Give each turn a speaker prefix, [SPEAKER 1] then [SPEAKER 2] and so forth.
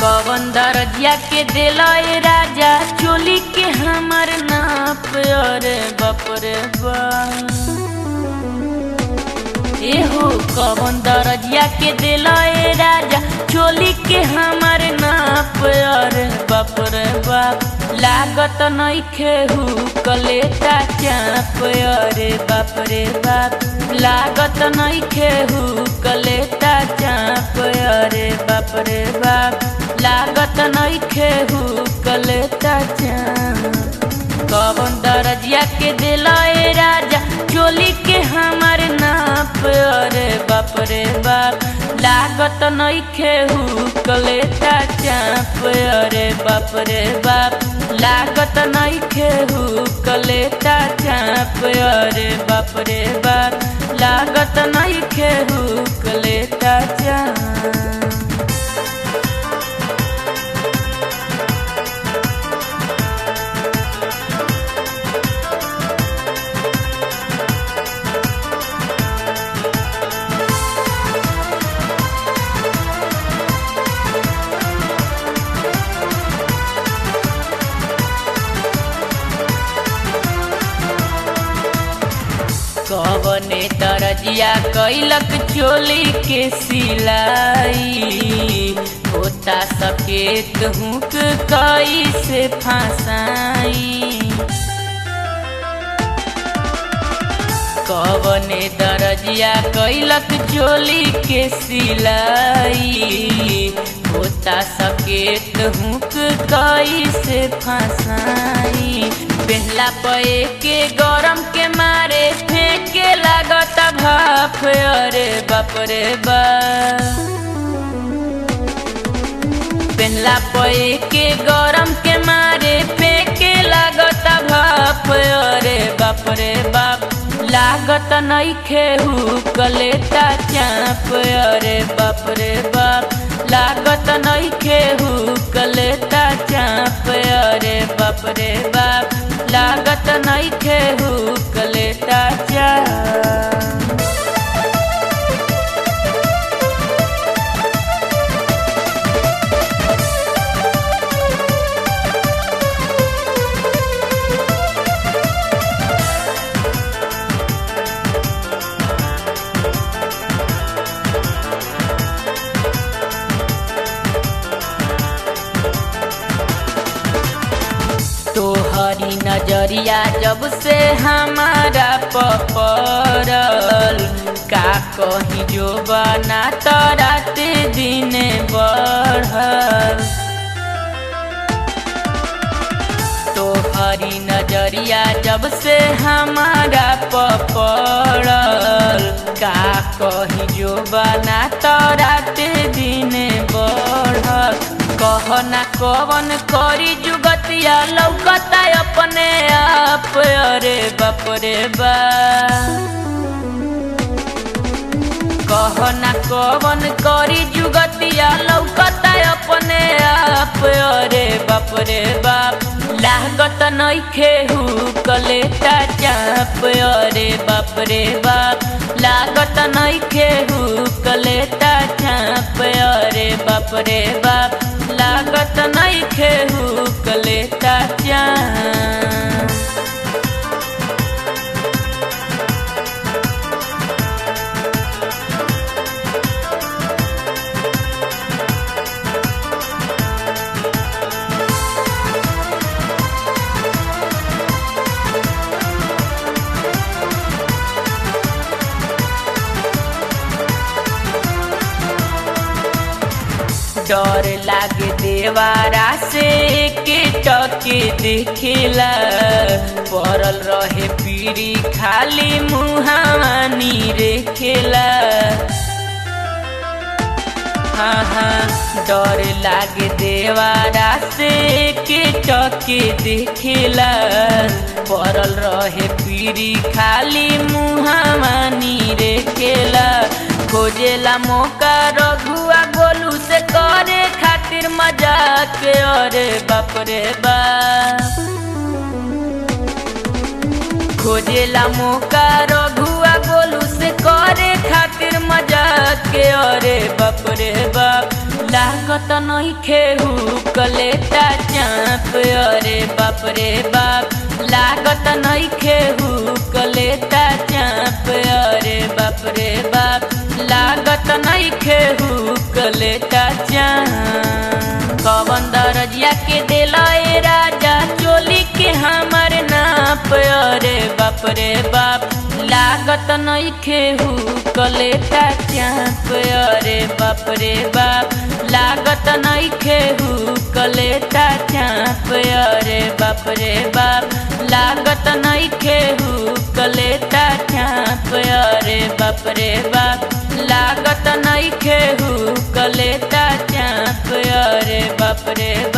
[SPEAKER 1] कवन दरजिया के दिला ए राजा चोली के हमर नाप अरे बाप रे बा एहो कवन दरजिया के दिला ए राजा चोली के हमर नाप अरे बाप रे बाप लागत नइखे हु कलेटा चाप अरे बाप रे बाप लागत नइखे हु कलेटा चाप अरे बाप रे बाप लागत नइखे हु कलेटा चाप कवन दरजिया के दिला ए राजा चोली के हमर नाप अरे बाप रे बाप लागत नइखे हु कलेटा चाप अरे बाप रे बाप लागत नइखे हु कलेटा चाप अरे बाप रे बाप लागत नइखे हु कलेटा चाप कवने दरजिया कैलक चोली के सिलाई होता सकेत हुक कई से फसाई कवने दरजिया कैलक चोली के सिलाई होता सकेत हुक कई से फसाई पहला पे के गरम के मारे फेंके लागत भाप अरे बाप रे बाप पहला पे के गरम के मारे फेंके लागत भाप अरे बाप रे बाप लागत नइखे हु कलेटा चाप अरे बाप रे बाप लागत नइखे हु कलेटा चाप अरे बाप रे बाप लागत नइखे हु कलेटा चाप तोहरी नजरिया जब से हमारा पपरल का कहीं जो बना तो रात दिन बढ़ल तोहरी नजरिया जब से हमारा पपरल का कहीं जो बना तो रात दिन बढ़ल कहना कवन करी जुगतिया लौकता अपने आप अरे बाप रे बा कहना कवन करी जुगतिया लौकता अपने आप अरे बाप रे बाप लागत नइखे हु कलेटा चाप अरे बाप रे बाप लागत नइखे हु कलेटा चाप अरे बाप रे बाप लागत नइखे हु कलेटा चाप डर लागे देवारा से के टके देखेला पड़ल रहे पीरी खाली मुहानी रेखेला हाँ हाँ डर लागे देवारा से के टके देखेला पड़ल रहे पीरी खाली मुहानी रेखेला खोजेला मौका रघुआ गोलू से करे खातिर मजाक अरे बाप रे बाप खोजेला मौका रघुआ गोलू से करे खातिर मजाक अरे बाप रे बाप लागत नहीं खेहू कलेता चाप अरे बाप रे बाप लागत नहीं खेहू कलेता चाप अरे बाप रे बाप लागत नहीं खेहू कलेता चाप कवन दरजिया के दिला ए राजा चोली के हमर नाप अरे बाप रे बाप लागत नहीं खेहू कलेता चाप अरे बाप रे बाप लागत नहीं खेहू कलेता चाप अरे बाप रे बाप लागत नहीं खेहू कलेता चाप अरे बाप रे बाप लागत नहीं खेहू कलेता चाप अरे बाप रे